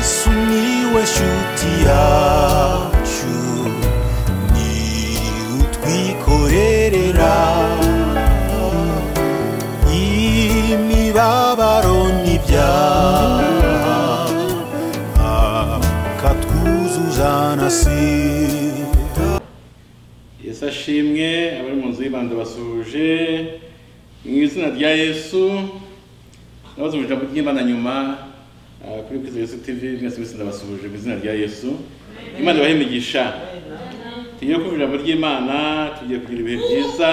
sumiłeś utiaciu ni utwikorerera imibabaro n'ibyaha akatwuzuza na sida yesu ashimwe abari mu nzu y'ibanda basuje mu izina rya yesu nabaze mu ijambo ry'imana nyuma ah, kuri kwiza yesu tv mwese mwese ndabasuje mu izina rya yesu imana ibahe imigisha tugiye kumva ijambo ry'imana tugiye kugira ibihe byiza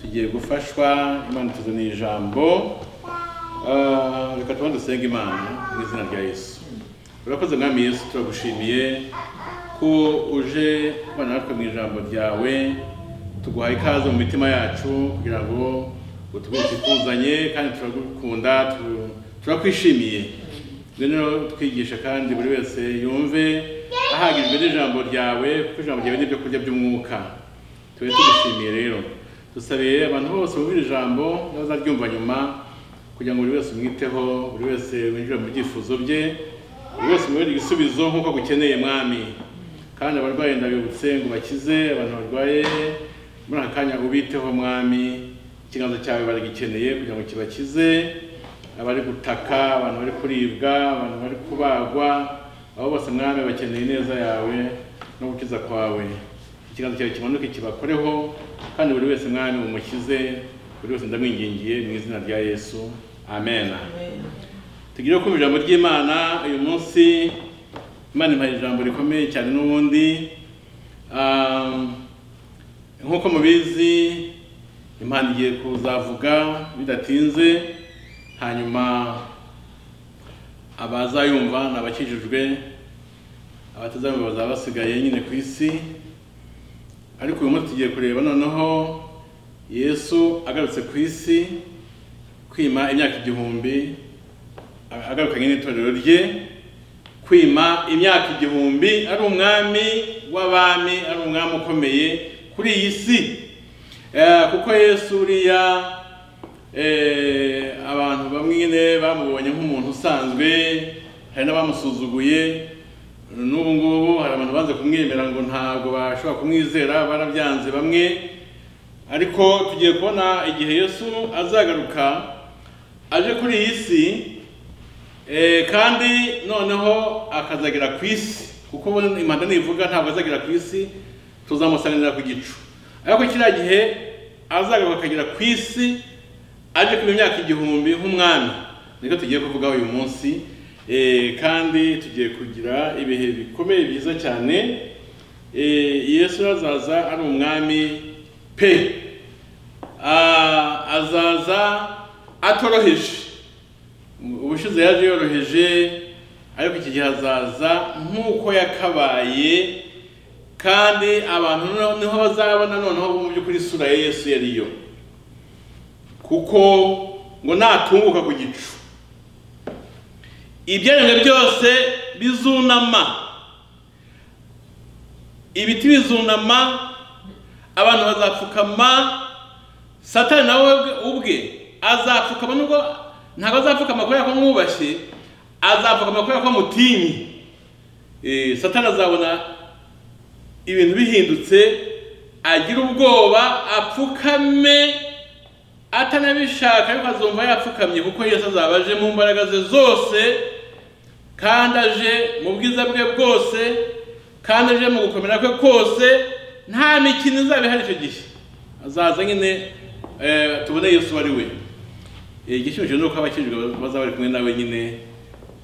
tugiye gufashwa imana ituzaniye ijambo Ah, reka tubanze dusenge imana mu izina rya yesu urakoze mwami yesu turagushimiye ko uje kubana natwe mu ijambo ryawe tuguhaye ikaze mu mitima yacu kugira ngo utwuke tuzanye kandi turagukunda tu- turakwishimiye rero twigisha kandi buri wese yumve ahagijwe n'ijambo ryawe kuko ijambo ryawe ni ibyo kurya by'umwuka tube tugushimiye rero dusabiye abantu bose bumva iri jambo n'abazaryumva nyuma kugira ngo buri wese umwiteho buri wese winjire mu byifuzo bye buri wese umuhere igisubizo nk'uko agukeneye mwami kandi abarwayi ndabibutse ngo bakize abantu barwaye muri aka kanya ubiteho mwami ikiganza cyawe baragikeneye kugira ngo kibakize abari gutaka abantu bari kuribwa abantu bari kubagwa abo bose mwami bakeneye neza yawe no gukiza kwawe ikiganza cyawe kimanuke kibakoreho kandi buri wese mwami umukize buri wese ndamwingingiye mu izina rya yesu amen tugire kumva ijambo ry'imana uyu munsi imana impaye ijambo rikomeye cyane n'ubundi Ah, nk'uko mubizi impano igiye kuzavuga bidatinze hanyuma abazayumva ni abakijijwe abatazayumva bazaba basigaye nyine ku isi ariko uyu munsi tugiye kureba noneho yesu agarutse ku isi kwima imyaka igihumbi agarukanye n'itorero rye kwima imyaka igihumbi ari umwami w'abami ari umwami ukomeye kuri iyi si Eh, kuko yesu uriya eh, abantu bamwe nyine bamubonye nk'umuntu usanzwe hari n'abamusuzuguye n'ubu ngubu hari abantu banze kumwemera ngo ntabwo bashobora kumwizera barabyanze bamwe ariko tugiye kubona igihe yesu azagaruka aje kuri iyi si Eh, kandi noneho akazagera ku isi kuko ubu impanda nivuga ntabwo azagera ku isi tuzamusanganira ku gicu ariko kiriya gihe azagaruka akagera ku isi aje kuba imyaka igihumbi nk'umwami niko tugiye kuvugaho uyu munsi Eh, kandi tugiye kugira ibihe bikomeye byiza cyane Eh, yesu azaza ari umwami pe Ah, azaza atoroheje ubushize yaje yoroheje ariko iki gihe azaza nk'uko yakabaye kandi abantu no- niho bazabona noneho mu by'ukuri isura ya yesu yariyo kuko ngo natunguka ku gicu ibyaremwe byose bizunama ibiti bizunama abantu bazapfukama satani nawe ubwe- ubwe azapfukama nubwo ntabwo azapfukama kubera ko mwubashye azapfukama kubera ko mutinye Eh, satani azabona ibintu bihindutse agira ubwoba apfukame atanabishaka ariko azumva yapfukamye kuko yesu azaba aje mu mbaraga ze zose kandi aje mu bwiza bwe bwose kandi aje mu gukomera kwe kose nta mikino izaba ihari icyo gihe azaza nyine eh, tubone yesu ari we Eh, igishimishije ni uko abakijijwe bazaba bari kumwe nawe nyine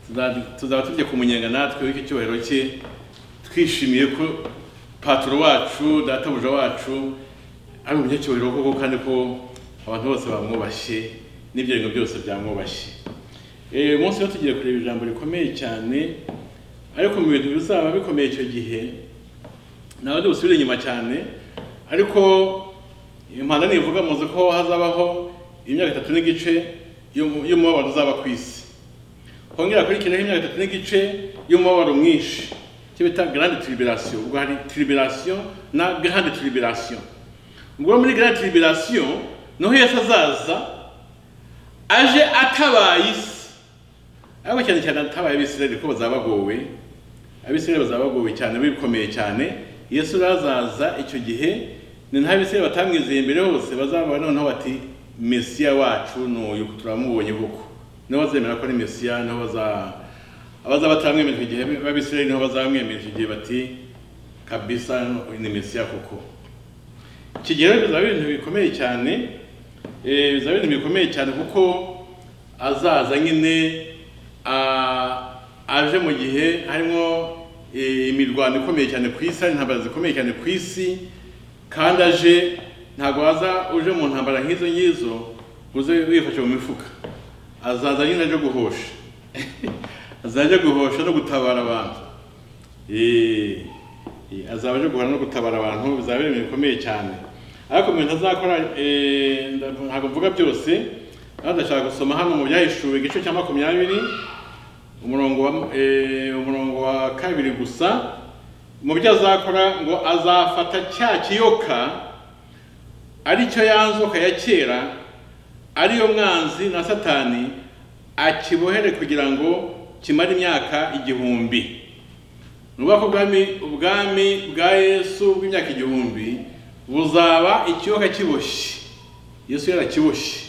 Tuza- tuzaba tujya kumunyenga natwe w'icyo cyubahiro cye twishimiye ko paturo wacu databuja wacu ari umunyacyubahiro koko kandi ko abantu bose bamwubashye n'ibyo bintu byose byamwubashye Eh, uyu munsi rero tugiye kureba ijambo rikomeye cyane ariko mu bintu bizaba bikomeye icyo gihe nawe ntibusubire inyuma cyane ariko impanda nivuga muzi ko hazabaho imyaka itatu n'igice y'umu- y'umubabaro uzaba ku isi hongera akurikiraho imyaka itatu n'igice y'umubabaro mwinshi icyo bita grande tribulation ubwo hari tribulation na grande tribulation ubwo muri grande tribulation niho yesu azaza aje atabaye isi ariko cyane cyane atabaye abisirayeli ko bazabagowe abisirayeli bazabagowe cyane bikomeye cyane yesu arazaza icyo gihe ni nta bisirayeli batamwizeye mbere hose bazaba noneho bati mesiya wacu n'uyu turamubonye koko niho bazemera ko ari mesiya niho baza- abazaba batamwemera icyo gihe b'abisirayeli niho bazamwemera icyo gihe bati kabisa uyu ni mesiya koko iki gihe rero bizaba ari ibintu bikomeye cyane eh, bizaba ari ibintu bikomeye cyane kuko azaza nyine ah, aje mu gihe harimo eh, imirwano ikomeye cyane ku isi hari intambara zikomeye cyane ku isi kandi aje ntabwo waza uje mu ntambara nk'izo ngizo ngo uze wifashe mu mifuka azaza nyine aje guhosha azaza aje guhosha no gutabara abantu Eh, eh, azaba aje guhana no gutabara abantu bizaba ari ibintu bikomeye cyane ariko mu bintu azakora eh, nda- ntabwo mvuga byose aho ndashaka gusoma hano mu byahishuwe igice cya makumyabiri umurongo wa eh, umurongo wa kabiri gusa mu byo azakora ngo azafata cya kiyoka aricyo ya nzoka ya kera ariyo mwanzi na satani akibohere kugira ngo kimare imyaka igihumbi nuba ko ubwami ubwami bwa yesu bw'imyaka igihumbi buzaba ikiyoka kiboshye yesu yarakiboshye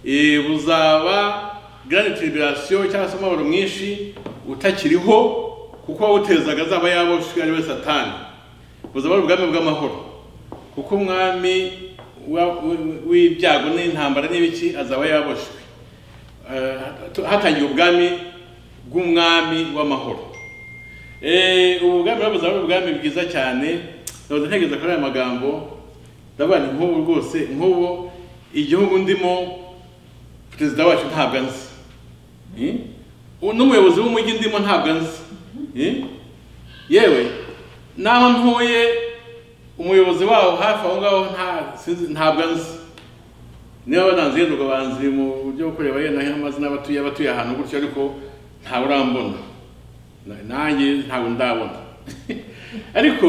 Eh, buzaba grand tribulation cyangwa se umubabaro mwinshi utakiriho kuko uwawutezaga azaba yaboshwe ari we satani buzaba ari ubwami bw'amahoro kuko umwami wa- w- w'ibyago n'intambara n'ibiki azaba yaboshwe Eh, hatu- hatangiye ubwami bw'umwami w'amahoro Eh, ubu bwami rero buzaba ari ubwami bwiza cyane ndabaza ntegereza kuri aya magambo ndavuga ni nk'ubu rwose nk'ubu igihugu ndimo perezida wacu ntabwo anzi Eh? U- n'umuyobozi w'umujyi ndimo ntabwo anzi Eh? yewe naho ntuye umuyobozi wawo hafi aho ngaho nta- sinzi- ntabwo anzi niba bananze yenda banzi mu buryo bwo kureba yenda nk'amazina abatuye abatuye ahantu gutyo ariko ntawe urambona Na- nanjye ntabwo ndabona ariko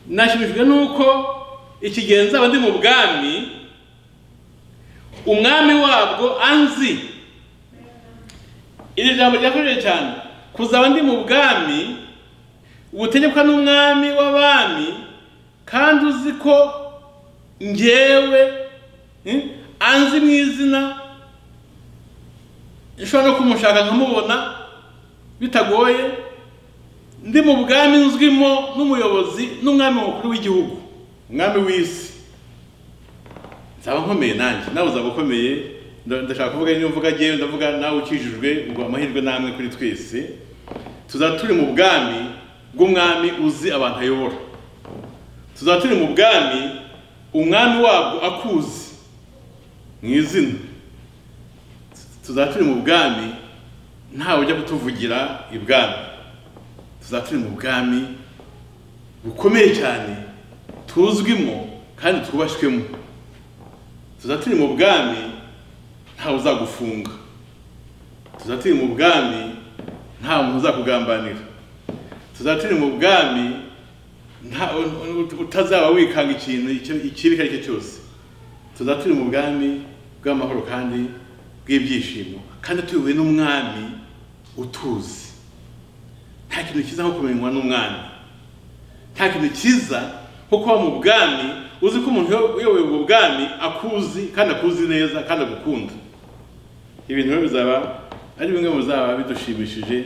nashimishijwe nuko ikigenza aba ndi mu bwami umwami wabwo anzi iri jambo ryakoresheje cyane kuzaba ndi mu bwami ubutegekwa n'umwami w'abami kandi uzi ko ngewe eh, anzi mu izina nshobora no kumushaka nkamubona bitagoye ndi mu bwami nzwimo n'umuyobozi n'umwami mukuru w'igihugu umwami w'isi nzaba nkomeye nanjye nawe uzaba ukomeye nda- ndashaka kuvuga niyo mvuga ngewe ndavuga nawe ukijijwe ngo amahirwe namwe kuri twese tuzaba turi mu bwami bw'umwami uzi abantu ayobora tuzaba turi mu bwami umwami wabwo akuzi mu izina tuzaba turi mu bwami ntawe ujya kutuvugira ibwami tuzaba turi mu bwami bukomeye cyane tuzwimo kandi twubashywemo tuzaba turi mu bwami ntawe uzagufunga tuzaba turi mu bwami nta muntu uzakugambanira tuzaba turi mu bwami nta- utazaba wikanga ikintu icyo- ikibi icyo ari cyo cyose tuzaba turi mu bwami bw'amahoro kandi bw'ibyishimo kandi tuyobowe n'umwami utuzi nta kintu cyiza nko kumenywa n'umwami nta kintu cyiza nko kuba mu bwami uzi ko umuntu uyo- uyoboye ubwo bwami akuzi kandi akuzi neza kandi agukunda ibintu rero bizaba ari bimwe mu bizaba bidushimishije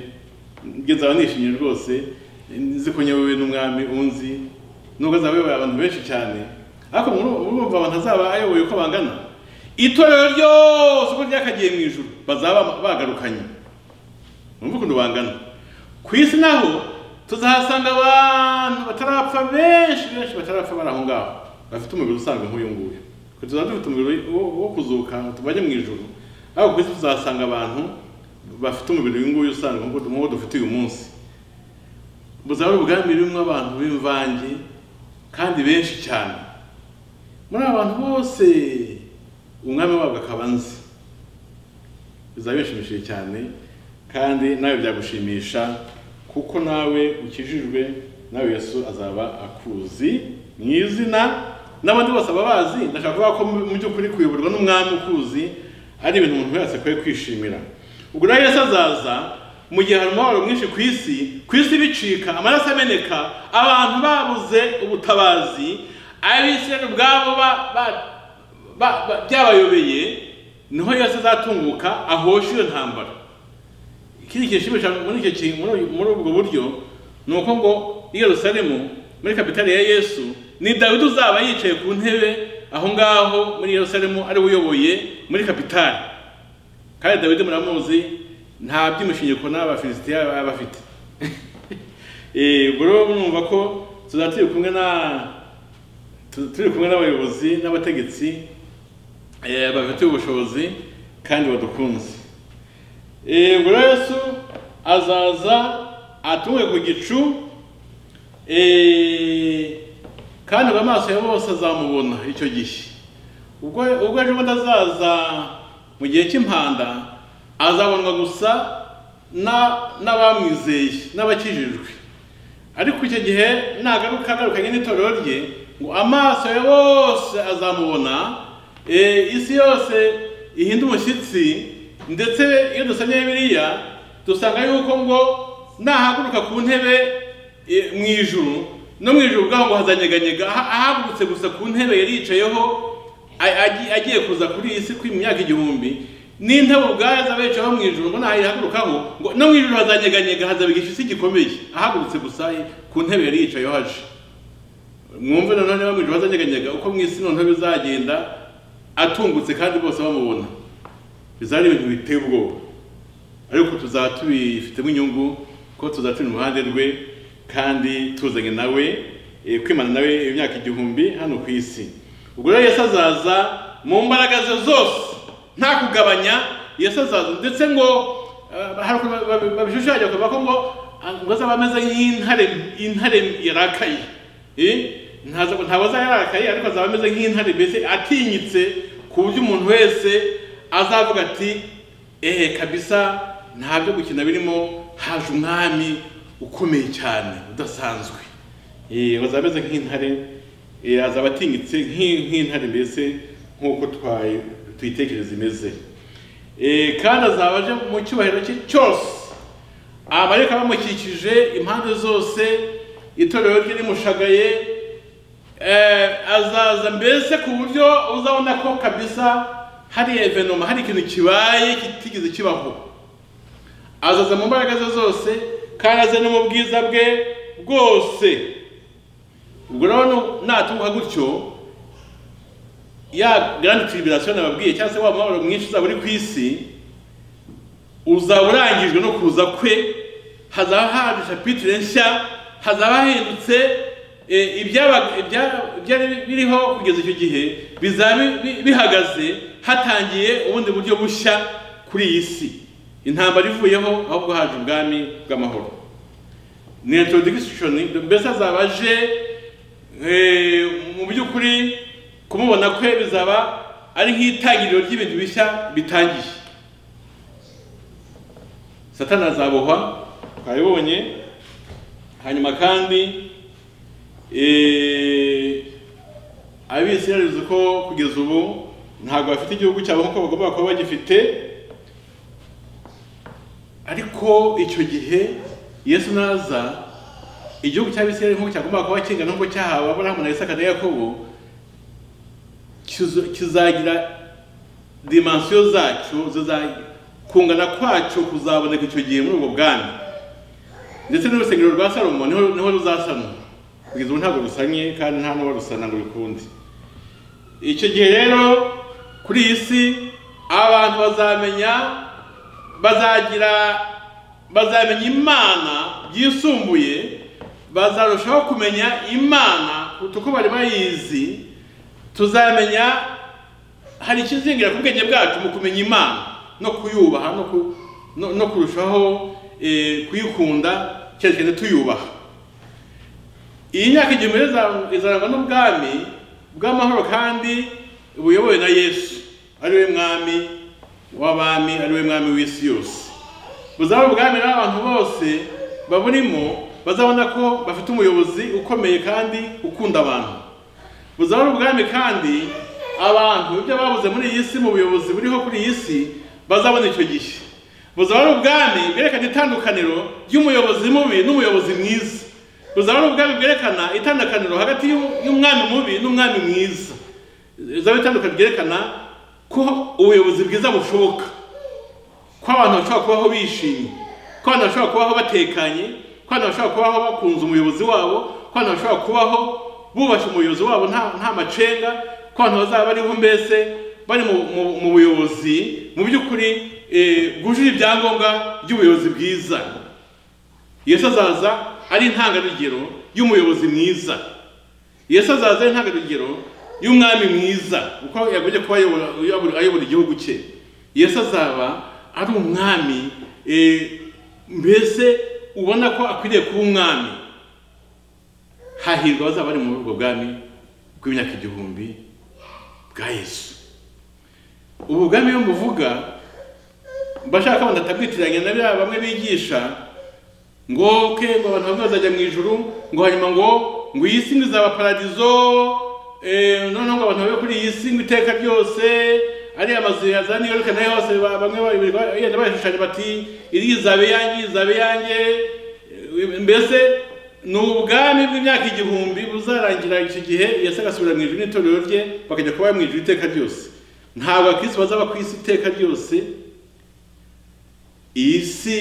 ngezaba nishimye rwose nzi ko nyobowe n'umwami unzi nubwo azaba ayoboye abantu benshi cyane ariko muru- murumva abantu azaba ayoboye uko bangana itorero ryose uko ryakagiye mu ijuru bazaba bagarukanye numva ukuntu bangana ku isi naho tuzahasanga abantu batarapfa benshi benshi batarapfa bari aho ngaho bafite umubiri usanzwe nk'uyu nguyu Twe tuzaba dufite umubiri wo- wo kuzuka ngo tubajye mu ijoro ariko ku isi tuzahasanga abantu bafite umubiri uyu nguyu usanzwe nk'uko- nk'uwo dufite uyu munsi buzaba ari ubwami burimo abantu b'imvange kandi benshi cyane muri aba bantu bose umwami wabwo akaba nzi bizaba bishimishije cyane kandi nawe byagushimisha kuko nawe ukijijwe nawe yesu azaba akuzi mu izina n'abandi bose aba bazi ndashaka kuvuga ko mu mu by'ukuri kuyoborwa n'umwami ukuzi ari ibintu umuntu wese akwiye kwishimira ubwo nawe yesu azaza mu gihe hari umubabaro mwinshi ku isi ku isi bicika amaraso ameneka abantu babuze ubutabazi abisirayeli ubwabo ba- ba- ba- ba- byabayobeye niho yesu azatunguka ahoshe iyo ntambara ikindi kishimisha muri icyo kintu muri muri ubwo buryo ni uko ngo i Yerusalemu muri kapitali ya Yesu ni Dawidi uzaba yicaye ku ntebe aho ngaho muri Yerusalemu ari we uyoboye muri kapitali kandi Dawidi muramuzi nta by'imishinyiko n'abafilisitiya baba bafite Eh, ubwo rero murumva ko tuzaba turi kumwe na tu- turi kumwe n'abayobozi n'abategetsi eh, babifitiye ubushobozi kandi badukunze Eh, ubwo rero yesu azaza atunge ku gicu eh, kandi ngo amaso ya bose azamubona icyo gihe ubwo ubwo ejo bundi azaza mu gihe cy'impanda azabonwa gusa na- n'abamwizeye n'abakijijwe ariko icyo gihe nagaruka agarukanye n'itorero rye ngo amaso ye yose azamubona eh, isi yose ihinde umushyitsi ndetse iyo dusomye bibiliya dusanga yuko ngo nahaguruka ku ntebe eh, mu ijuru no mu ijuru ubwaho ngo hazanyeganyega aha- ahagurutse gusa ku ntebe yari yicayeho a- agi- agiye kuza kuri iyi si kuri mu myaka igihumbi n'intebe ubwayo azaba yicayeho mu ijuru ngo nayihagurukaho ngo no mu ijuru hazanyeganyega hazabigisha isi gikomeye ahagurutse gusa ku ntebe yari yicayeho aje mwumve nanone bamwije bazanyeganyega uko mu isi noneho bizagenda atungutse kandi bose bamubona bizaba ari ibintu biteye ubwoba ariko tuzaba tubifitemo inyungu ko tuzaba turi mu ruhande rwe kandi tuzanye nawe eh, kwimana nawe imyaka igihumbi hano ku isi ubwo rero yesu azaza mu mbaraga ze zose nta kugabanya yesu azaza ndetse ngo eh, hari ukuntu babi- babishushanya bakavuga ko ngo ah, ngo azaba ameze nk'intare intare yarakaye Eh, ntaza ntabwo azaba yarakaye ariko azaba ameze nk'intare mbese atinyitse ku buryo umuntu wese azavuga ati ehe kabisa nta byo gukina birimo haje umwami ukomeye cyane udasanzwe Eh, azaba ameze nk'intare eh, azaba atinyitse nk'i- nk'intare mbese nk'uko twaye- tuyitekereza imeze Eh, kandi azaba aje mu cyubahiro cye cyose amarayika bamukikije impande zose itorero rye rimushagaye eh, azaza mbese ku buryo uzabona ko kabisa hari evenoma hari ikintu kibaye kitigeze kibaho azaza mu mbaraga ze zose kandi aze no mu bwiza bwe bwose ubwo rero nu- natuha gutyo ya grande tribulation nababwiye cyangwa se wa mubabaro mwinshi uzaba uri ku isi uzaba urangijwe no kuza kwe hazaba haje shapitire nshya hazaba hahindutse eh, ibyaba- ibya- ibyari biriho kugeza icyo gihe bizaba bi- bi- bihagaze hatangiye ubundi buryo bushya kuri iyi si intambara ivuyeho ahubwo haje ubwami bw'amahoro ni introduction mbese azaba aje eh, mu by'ukuri kumubona kwe bizaba ari nk'itangiriro ry'ibintu bishya bitangiye satani azabohwa twabibonye hanyuma kandi eh, abisirayeli uzi ko kugeza ubu ntabwo bafite igihugu cyabo nk'uko bagomba kuba bagifite ariko icyo gihe yesu naza igihugu cy'abisirayeli nk'uko cyagomba kuba kingana nk'uko cyahawe aburahamu na isaka na yakobo kizo- kizagira dimansiyo zacu ziza- kungana kwacu kuzaboneka icyo gihe muri ubwo bwami ndetse n'urusengero rwa salomo niho niho ruzasanwa kugeza ubu ntabwo rusanye kandi nta n'uwarusana ngo rukunde icyo gihe rero kuri iyi si abantu bazamenya bazagira bazamenya imana byisumbuye bazarushaho kumenya imana kuruta uko bari bayizi tuzamenya hari ikizingira ku bwenge bwacu mu kumenya imana no kuyubaha no, ku, no, no kurushaho eh, kuyikunda cyerekana tuyubaha iyi myaka igihumbi iza- izarangwa n'ubwami bw'amahoro kandi buyobowe na yesu ari we mwami w'abami ari we mwami w'isi yose buzaba ubwami rero abantu bose baburimo bazabona ko bafite umuyobozi ukomeye kandi ukunda abantu buzaba ari ubwami kandi abantu ibyo babuze muri iyi si mu buyobozi buriho kuri iyi si bazabona icyo gihe buzaba ari ubwami bwerekana itandukaniro ry'umuyobozi mubi n'umuyobozi mwiza buzaba ari ubwami bwerekana itandukaniro hagati y'u- y'umwami mubi n'umwami mwiza bizaba itandukaniro ryerekana ko ubuyobozi bwiza bushoboka ko abantu bashobora kubaho bishimye ko abantu bashobora kubaho batekanye ko abantu bashobora kubaho bakunze umuyobozi wabo ko abantu bashobora kubaho bubasha umuyobozi wabo nta nta macenga ko abantu bazaba bariho mbese bari mu- mu- mu buyobozi mu by'ukuri eh, bwujuje ibyangombwa by'ubuyobozi bwiza yesu azaza ari intangarugero y'umuyobozi mwiza yesu azaza ari intangarugero y'umwami mwiza kuko yagombye kuba ayobora ayobora- ayobora igihugu cye yesu azaba ari umwami eh, mbese ubona ko akwiriye kuba umwami hahirwa abazaba bari muri ubwo bwami bw'imyaka igihumbi bwa yesu ubu bwami iyo muvuga bashaka wenda atabwitiranya na bya bamwe bigisha ngo ke ngo abantu bamwe bazajya mu ijuru ngo hanyuma ngo ngo iyi si ngo izaba paradizo eh, noneho ngo abantu babe kuri iyi si ngo iteka ryose ari amazu ya za New York nayo hose ba- bamwe ba- bagenda bayashushanya bati iri izabe yanjye izabe yanjye Eh, mbese ni ubwami bw'imyaka igihumbi buzarangira icyo gihe yesu agasubira mu ijuru n'itorero rye bakajya kuba mu ijuru iteka ryose ntabwo abakristo bazaba ku isi iteka ryose iyi si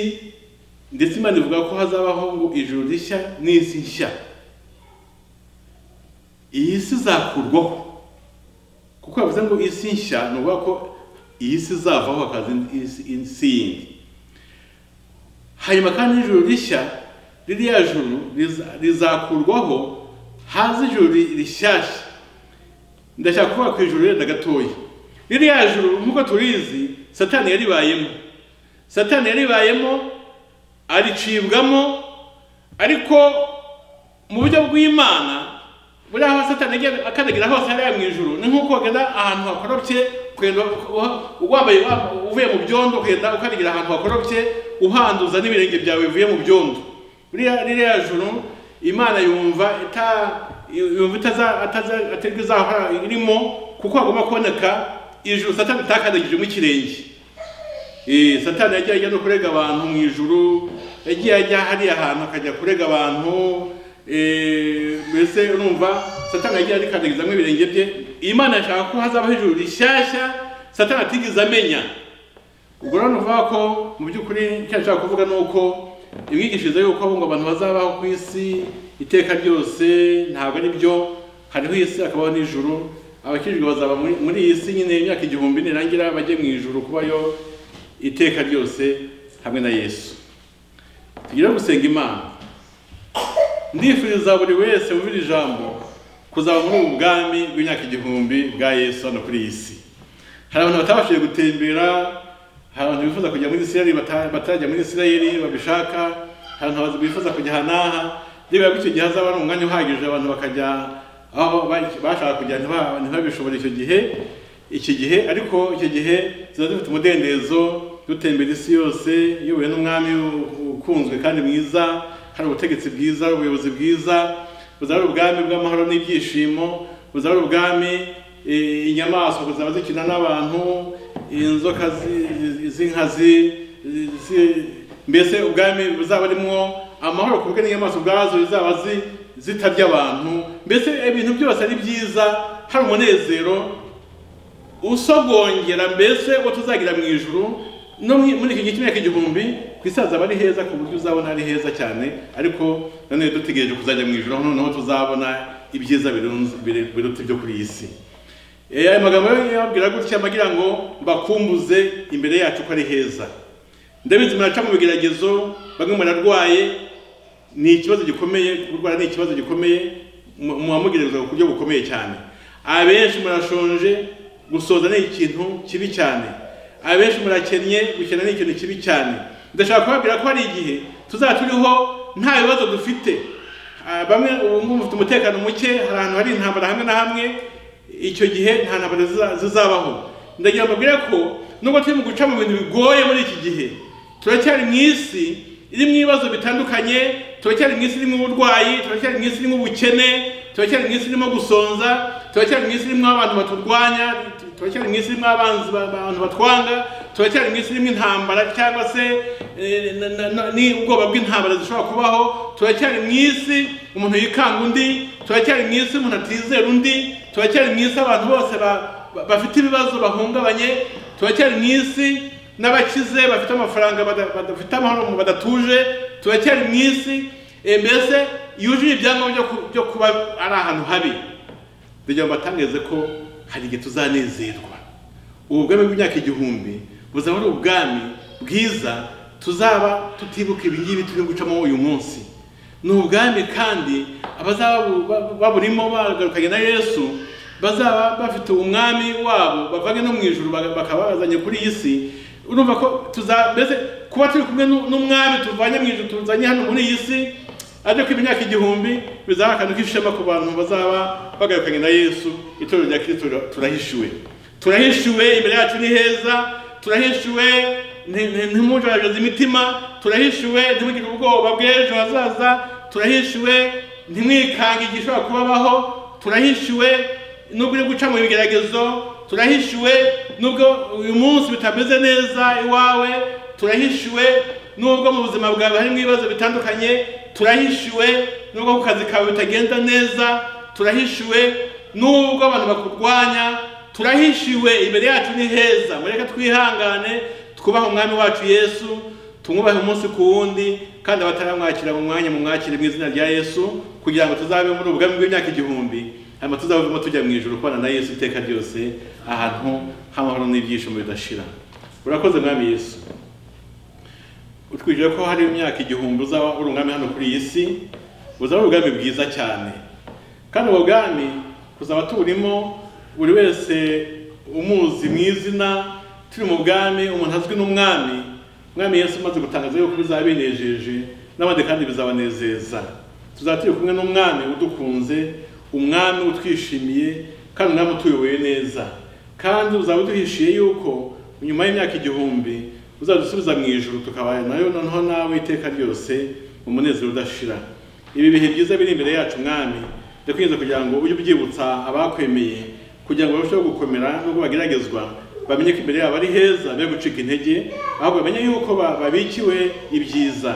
ndetse imana ivuga ko hazabaho ngo ijuru rishya n'isi nshya iyi si izakurwaho kuko yavuze ngo isi nshya ni ukuvuga ko iyi si izavaho hakaza indi- isi isi yindi hanyuma kandi ijuru rishya ririya juru riza- rizakurwaho haza ijuru ri- rishyashya ndashaka kuvuga ku ijuru renda gatoya ririya juru nk'uko tubizi satani yaribayemo satani yaribayemo aricibwamo ariko mu buryo bw'imana buri aho satani agiye akandagira hose hariya mu ijuru ni nk'uko wagenda ahantu hakorobye ukagenda uha- wambaye wa- uvuye mu byondo ukagenda ukandagira ahantu hakorobye uhanduza n'ibirenge byawe bivuye mu byondo buriya ririya juru imana yumva ita yumva itaza ataza- atarirwo izahora irimo kuko hagomba kuboneka ijuru satani itakandagijemo ikirenge Eh, satani yagiye ajya no kurega abantu mu ijuru yagiye ajya hariya hantu akajya kurega abantu eh, mbese urumva satani yagiye arikandagizamo ibirenge bye imana yashaka ko hazabaho ijuru rishyashya satani atigeze amenya ubwo rero nuvuga ko mu by'ukuri icyo nshaka kuvuga ni uko imyigishirize y'uko ngo abantu bazabaho ku isi iteka ryose ntabwo ari byo hariho isi hakabaho n'ijuru abakijijwe bazaba muri muri iyi si nyine imyaka igihumbi nirangira bajye mu ijuru kubayo iteka ryose hamwe na yesu tugire gusenga imana ndifuriza buri wese wumvira ijambo kuzaba muri ubu bwami bw'imyaka igihumbi bwa yesu hano kuri iyi si hari abantu batabashije gutembera hari abantu bifuza kujya muri isirayeli bata- batarajya muri isirayeli babishaka hari abantu bifuza kujya aha n'aha niba icyo gihe hazaba ari umwanya uhagije abantu bakajya aho ba- bashaka kujya ntiba- ntibabishobore icyo gihe iki gihe ariko icyo gihe ziba zifite umudendezo dutembera isi yose iyobowe n'umwami u- ukunzwe kandi mwiza hari ubutegetsi bwiza ubuyobozi bwiza buzaba ari ubwami bw'amahoro n'ibyishimo buzaba ari ubwami Eh, inyamaswa kuzaba zikina n'abantu inzoka zi- zi- z'inkazi zi- mbese ubwami buzaba burimo amahoro ku bwe n'inyamaswa ubwazo zizaba zi- zitarya abantu mbese ibintu byose ari byiza hari umunezero usogongera mbese uwo tuzagira mu ijuru no mu- muri iki gihe cy'imyaka igihumbi ku isi hazaba ari heza ku buryo uzabona ari heza cyane ariko nanone dutegereje kuzajya mu ijuru aho noneho tuzabona ibyiza birunze- biru- biruta ibyo kuri iyi si Eh, aya magambo yo yababwira gutya agira ngo mbakumbuze imbere yacu ko ari heza ndabizi muraca mu bigeragezo bamwe murarwaye ni ikibazo gikomeye kurwara ni ikibazo gikomeye mu- muhamugerezwa ku buryo bukomeye cyane abenshi murashonje gusoza ni ikintu kibi cyane abenshi murakennye gukena ni ikintu kibi cyane ndashaka kubabwira ko hari igihe tuzaba turiho nta bibazo dufite Ah, bamwe ubu ngubu mufite umutekano muke hari ahantu hari intambara hamwe na hamwe icyo gihe nta ntambara ziza- zizabaho ndagira ngo mbabwire ko nubwo turi mu guca mu bintu bigoye muri iki gihe turacyari mu isi irimo ibibazo bitandukanye turacyari mu isi irimo uburwayi turacyari mu isi irimo ubukene turacyari mu isi irimo gusonza turacyari mu isi irimo abantu baturwanya turacyari mu isi irimo abanzi ba- abantu batwanga turacyari mu isi irimo intambara cyangwa se eh, na- na- na- ni ubwoba bw'intambara zishobora kubaho turacyari mu isi umuntu yikanga undi turacyari mu isi umuntu atizera undi turacyari mu isi abantu bose ba- ba- bafite ibibazo bahungabanye turacyari mu isi n'abakize bafite amafaranga bada- badafite amahoro badatuje turacyari mu isi eh, mbese yuzuye ibyangombwa byo ku- byo kuba ari ahantu habi kugira ngo batangarize ko hari igihe tuzanezerwa ubu bwami bw'imyaka igihumbi buzaba ari ubwami bwiza tuzaba tutibuka ibi ngibi turi gucamo uyu munsi ni ubwami kandi abazaba bu- ba- baburimo bagarukanye na yesu bazaba bafite umwami wabo bavanye no mu ijuru baga- bakaba bazanye kuri iyi si urumva ko tuza mbese kuba turi kumwe n'u- n'umwami tuvanye mu ijuru tuzanye hano muri iyi si ariko imyaka igihumbi bizaba akantu k'ishema ku bantu bazaba bagarukanye na yesu itorero rya kirisito tura- turahishuwe turahishuwe imbere yacu ni heza turahishuwe nti- nti- ntimujajaze imitima turahishuwe ntimugire ubwoba bw'ejo hazaza turahishuwe ntimwikange igishobora kubabaho turahishuwe nubwo uri guca mu bigeragezo turahishuwe nubwo uyu munsi bitameze neza iwawe turahishuwe nubwo mu buzima bwawe harimo ibibazo bitandukanye turahishuwe nubwo ku kazi kawe bitagenda neza turahishuwe nubwo abantu bakurwanya turahishiwe imbere yacu ni heza mureke twihangane twubahe umwami wacu yesu tumwubahe umunsi ku wundi kandi abataramwakira mu mwanya mu mwakire mu izina rya yesu kugira ngo tuzabe muri ubwami bw'imyaka igihumbi hanyuma tuzabuvemo tujya mu ijuru kubana na yesu iteka ryose ahantu h'amahoro n'ibyishimo bidashira urakoze mwami yesu utwigire ko hari imyaka igihumbi uzaba urungame hano kuri iyi si buzaba ubwami bwiza cyane kandi ubwo bwami kuzaba tuburimo buri wese umuzi mu izina turi mu bwami umuntu azwi n'umwami umwami yesu umaze gutangaza yuko bizaba binejeje n'abandi kandi bizabanezeza tuzaba turi kumwe n'umwami udukunze umwami utwishimiye kandi umwami utuyoboye neza kandi uzaba uduhishiye yuko nyuma y'imyaka igihumbi uzadusubiza mu ijuru tukabana nayo noneho nawe iteka ryose mu munezero udashira ibi bihe byiza biri imbere yacu mwami ndakwinze kugira ngo ujye ubyibutsa abakwemeye kugira ngo barusheho gukomera nubwo bageragezwa bamenye ko imbere yabo ari heza be gucika intege ahubwo bamenye yuko ba- babikiwe ibyiza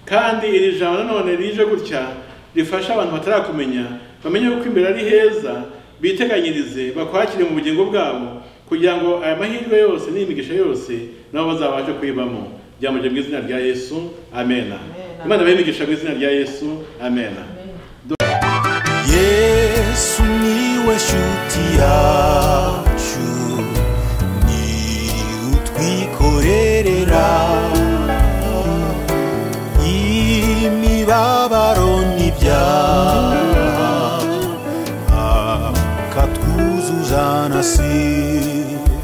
kandi iri jambo nanone rije gutya rifasha abantu batarakumenya bamenye yuko imbere ari heza biteganyirize bakwakire mu bugingo bwabo kugira ngo aya mahirwe yose n'imigisha yose nabo bazabashe kuyibamo byamuje mu izina rya yesu amena imana bayimigisha mu izina rya yesu amena yesu niwe shuti yacu ni utwikorerera imibabaro n'ibyaha akatwuzuza na sida